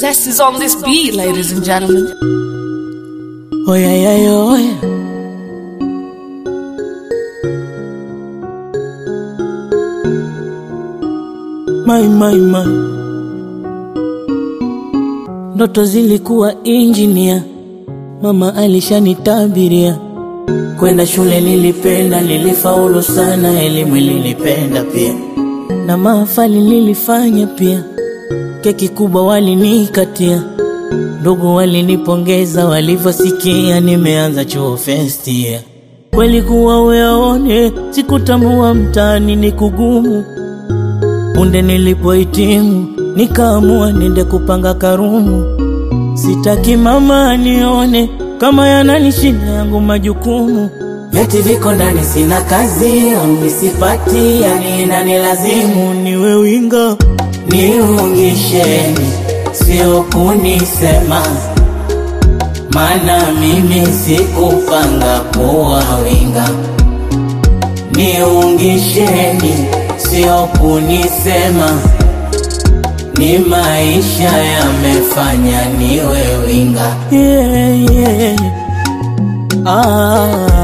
zest is on this beat, ladies and gentlemen. Oh yeah, yeah, yeah, oh yeah. My, my, my. Ndoto zilikuwa injinia, mama alishanitabiria. Kwenda shule nilipenda, nilifaulu sana, elimu nilipenda pia, na mahafali nilifanya pia. Keki kubwa walinikatia, ndugu walinipongeza walivyosikia nimeanza chuo first year. Kweli kuwa uyaone, sikutambua mtaani ni kugumu. Punde nilipohitimu, nikaamua nende kupanga karumu. Sitaki mama anione kama yananishinda yangu majukumu. Vyeti viko ndani, sina kazi au nisipati, yani inanilazimu niwe winga. Niungisheni, sio kunisema, maana mimi sikupanga kuwa winga. Niungisheni, sio kunisema, ni maisha yamefanya niwe winga. Yeah, yeah. Ah.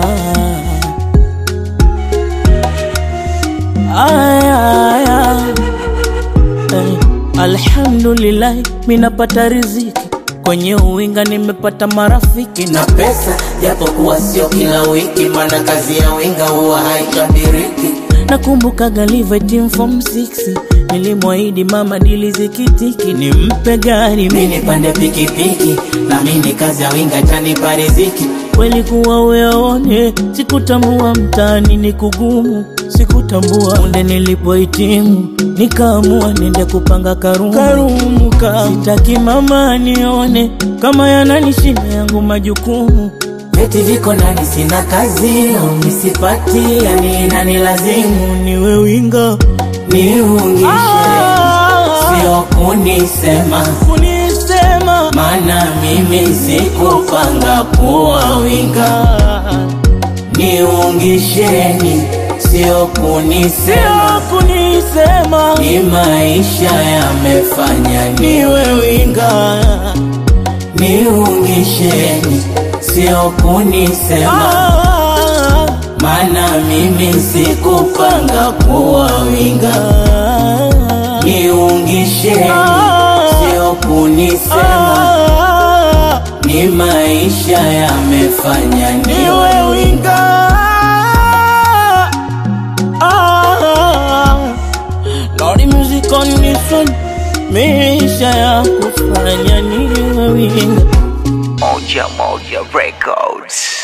Ay, ay, ay. Eh, Alhamdulillah, minapata riziki kwenye uwinga, nimepata marafiki na pesa, japokuwa sio kila wiki, maana kazi ya winga huwa haitabiriki. Nakumbuka galive team form 6 nilimwahidi mama dili zikitiki, nimpe gari mimi nipande pikipiki, na mimi kazi ya winga itanipa riziki. Kweli kuwa uyaone, sikutambua mtaani ni kugumu, sikutambua punde nilipohitimu, nikaamua nende kupanga karumu, karumu ka. Sitaki mama anione kama yananishinda yangu majukumu Vyeti viko ndani, sina kazi au nisipati, yani inanilazimu niwe winga, niungishe, sio kunisema, kunisema, maana mimi sikupanga kuwa winga. Niungisheni, sio kunisema, kunisema, ni maisha yamefanya niwe winga niungisheni, sio kunisema, maana mimi sikupanga kuwa winga. Niungisheni, sio kunisema, ni maisha yamefanya niwe winga. Lordy music on this one, maisha ya kufanya niwe winga. Moja Moja Records.